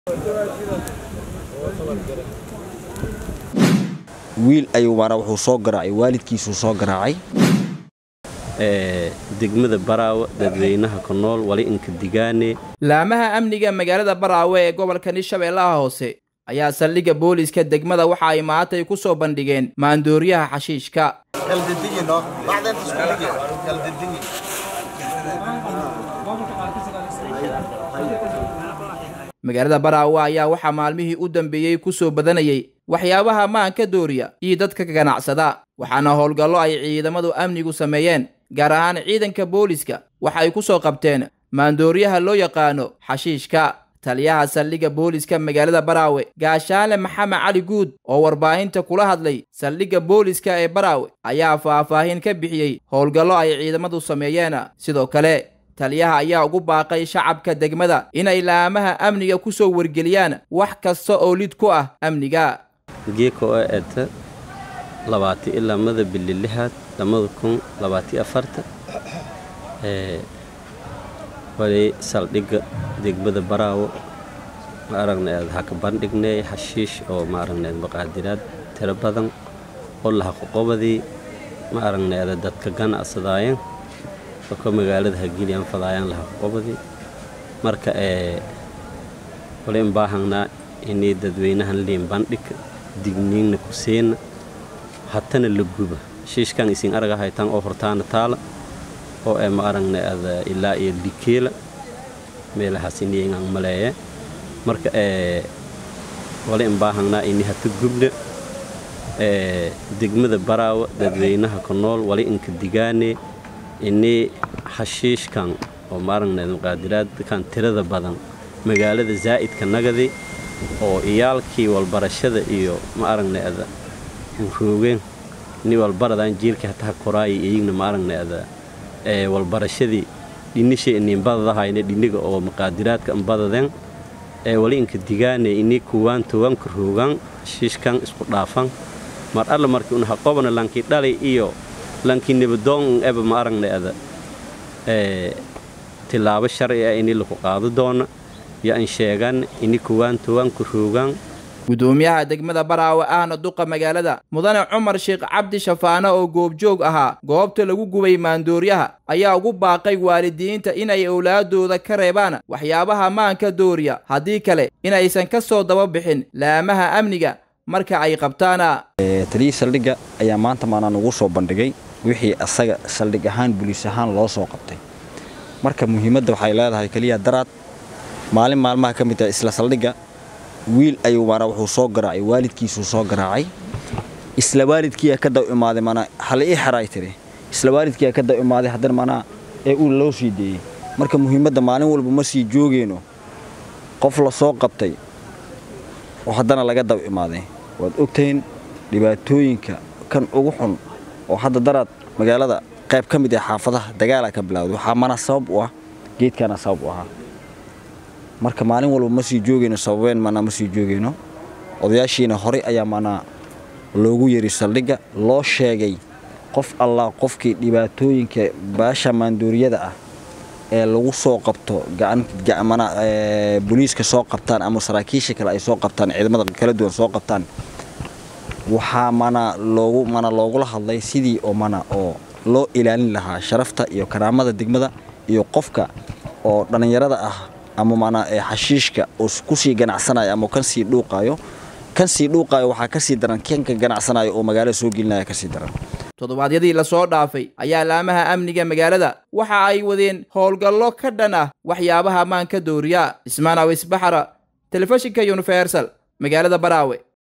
wiil ayuu maanaa wuxuu soo garaacay waalidkiisuu soo garaacay degmada baraawe dadweynaha ku nool wali inka digaane laamaha amniga magaalada baraawe ee gobolka hirshabeellaha hoose ayaa saldhigga booliiska degmada waxa ay maantay ku soo bandhigeen maandooriyaha xashiishka magaalada baraawe ayaa waxaa maalmihii u dambeeyey ku soo badanayay waxyaabaha maanka dooriya iyo dadka ganacsada waxaana howlgallo ay ciidamadu amnigu sameeyeen gaar ahaan ciidanka booliiska waxa ay ku soo qabteen maandooriyaha loo yaqaano xashiishka taliyaha saldhigga booliiska magaalada baraawe gaashaale maxamed cali guud oo warbaahinta kula hadlay saldhigga booliiska ee baraawe ayaa faahfaahin ka bixiyey howlgallo ay ciidamadu sameeyeen sidoo kale taliyaha ayaa ugu baaqay shacabka degmada inay laamaha amniga ku soo wargeliyaan wax kasta oo lid ku ah amniga geeka oo eeta labaati ilaa mada bili lixaad lamada kun labaati afarta wali saldhigga degmada baraawo ma aragnayd haka bandhignay xashiish oo ma aragnayd maqaadiraad tiro badan oo lahaqoqobadii ma aragnayd dadka ganacsadaayeen oo ka magaalada hagiliyaan fadaayaan lahaqoqobadii marka wali in baahangnaa inay dadweynahan liin bandhigka digniinna ku siina hatana la guba xashiishkan isin araga haytaan oo hortaana taala oo ee ma aragnayd ilaa iyo dikeela meelahaas iniyangaan maleeye marka wali in baahangnaa ini hata gubna degmada baraawe dadweynaha ku nool wali inka digaane ini xashiishkan oo ma aragnayd muqaadiraadkan tirada badan magaalada zaa'idka nagadi oo iyaalkii walbarashada iyo ma aragnayd roogeen ini walbaradaan jiilka hataha koraaya iyigna ma aragnayd walbarashadii dhinishay ininbadadahayna dhiniga oo maqaadiraadka inbadadeen ee wali inka digaane ini kuwaan towanka roogaan xashiishkan isku dhaafan mar alla markii un haqobana lankii dhalay iyo lankii nibadoon eba ma aragnayda tilaabo sharci ah ini laku qaado doona yo an sheegan ini kuwaan towanka roogaan gudoomiyaha degmada baraawe ahna duqa magaalada mudane cumar sheekh cabdi shafaane oo goobjoog ahaa goobta lagu gubay maandooryaha ayaa ugu baaqay waalidiinta inay owlaadooda ka reebaan waxyaabaha maanka dooriya haddii kale inaysan ka soo daba bixin laamaha amniga marka ay qabtaana taliyii saldhigga ayaa maanta maanaa nugu soo bandhigay wixii asaga saldhig ahaan buliis ahaan loo soo qabtay marka muhiimadda waxay leedahay keliya daraad maalin maalmaha ka mid ah isla saldhigga wiil ayuu maanaa wuxuu soo garaacay waalidkiisuu soo garaacay isla waalidkiiyaa ka daw imaaday maanaa hal ii xeraay tiri isla waalidkiiyaa ka daw imaaday haddana maanaa ee uu loo sii deeyey marka muhiimadda maalin walba ma sii joogeyno qof la soo qabtay oo haddana laga daw imaaday waad ogtahin dhibaatooyinka kan ugu xun oo hadda daraad magaalada qayb ka mid ah xaafadaha dagaalaa ka bilawday waxaa mana sabab u ah geedkaana sabab u ahaa marka maalin walba ma sii joogeyno sababeen maanaa ma sii joogeyno odayaashiina horey ayaa maanaa loogu yeri saldhigga loo sheegay qof allah qofkii dhibaatooyinka baasha maandooriyada ah ee lagu soo qabto boliiska soo qabtaan ama saraakiisha kale ay soo qabtaan ciidamada kala duwan soo qabtaan waxaa mana loogu mana loogula hadlay sidii oo mana oo loo ilaalin lahaa sharafta iyo karaamada degmada iyo qofka oo dhallinyarada ah ama maanaa xashiishka oo kusii ganacsanayo ama kan sii dhuuqaayo kan sii dhuuqaayo waxaa ka sii daran kanka ganacsanayo oo magaalada soo gelinaya ka sii daran toddobaadyadii lasoo dhaafay ayaa laamaha amniga magaalada waxa ay wadeen howlgallo ka dhan ah waxyaabaha maanka dooriya ismaan awis baxara telefishinka universal magaalada baraawe